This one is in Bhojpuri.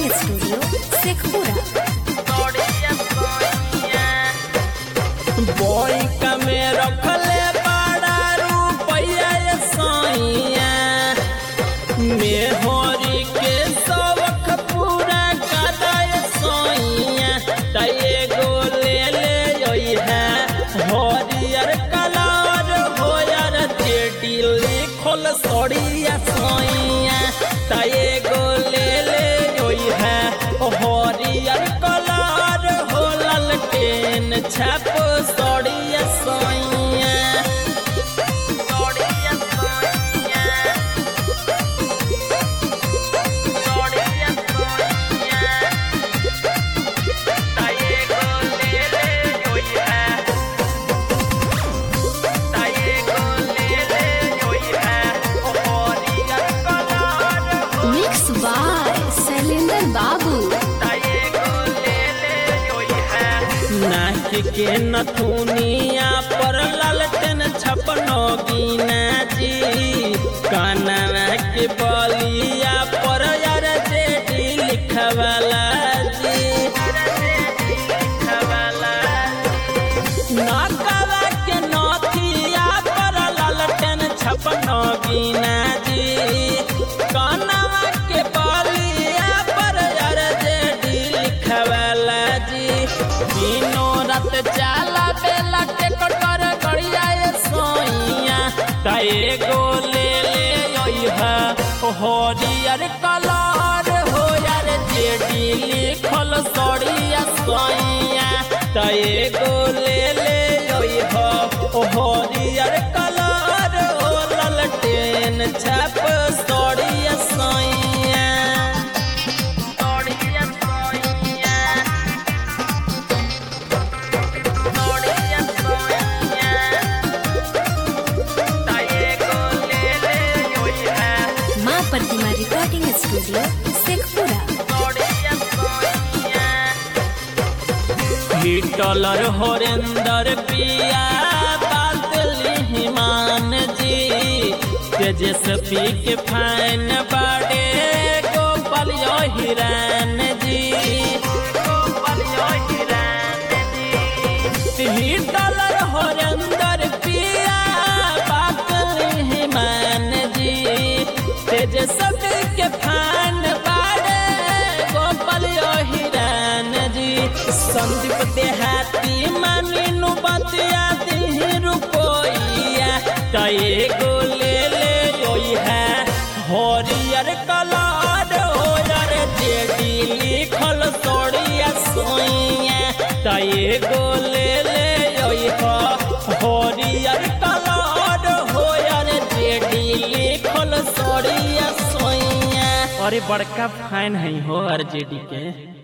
रिकॉर्डिंग स्टूडियो शेखपुरा बोइका में रखले बड़ा रुपया ये सैया मेहरी के सबक पूरा कदाय सैया तये गो ले ले योई है हरियर कलर होयर जेडी लिखल सड़िया सैया तये गो ले ले योई है हरियर कलर हो ललटेन छाप सड़िया सैया सड़िया सैया सड़िया सैया ताये गो ले ले योई है ताये गो ले ले योई है हरियर कलर हो मिक्स बाय शैलेंद्र बाबू नाक के नथुनिया पर ललटन छपनो गिना जी कानवा के बलिया पर यार जेडी लिखवाला जी नाकवा के नथिया पर ललटन छपनो गिना जी कानवा के बलिया पर यार जेडी लिखवाला जी दिनो रात चाला बेला के कटर गड़िया ये सोइया ताए गो ले ले योई है हरियर कलर हो यार जेडी लिखल सड़िया सोइया ताए गो ले ले योई है हरियर कलर हो ललटेन छाप सड़िया सोइया सड़िया सोइया सड़िया सोइया ताये गो ले ले योई है माँ Pratima recording studio Sheikhpura Hitler होरेंदर पिया बादली हिमान जी तेजस्वी के फैन बाड़े गोपाल यो हिरान जी गोपाल यो हिरान जी हिटलर होरेंदर पिया बादली हिमान जी तेजस्वी के फैन बाड़े गोपाल यो हिरान जी संदीप देहाती मानिनु बतिया दिही रुपैया कए गो ले ले योई है हरियर कलर होयर जेडी लिखल सड़िया सोइया कए गो ले ले योई है हरियर कलर होयर जेडी लिखल सड़िया सोइया अरे बड़का फैन है हो आरजेडी के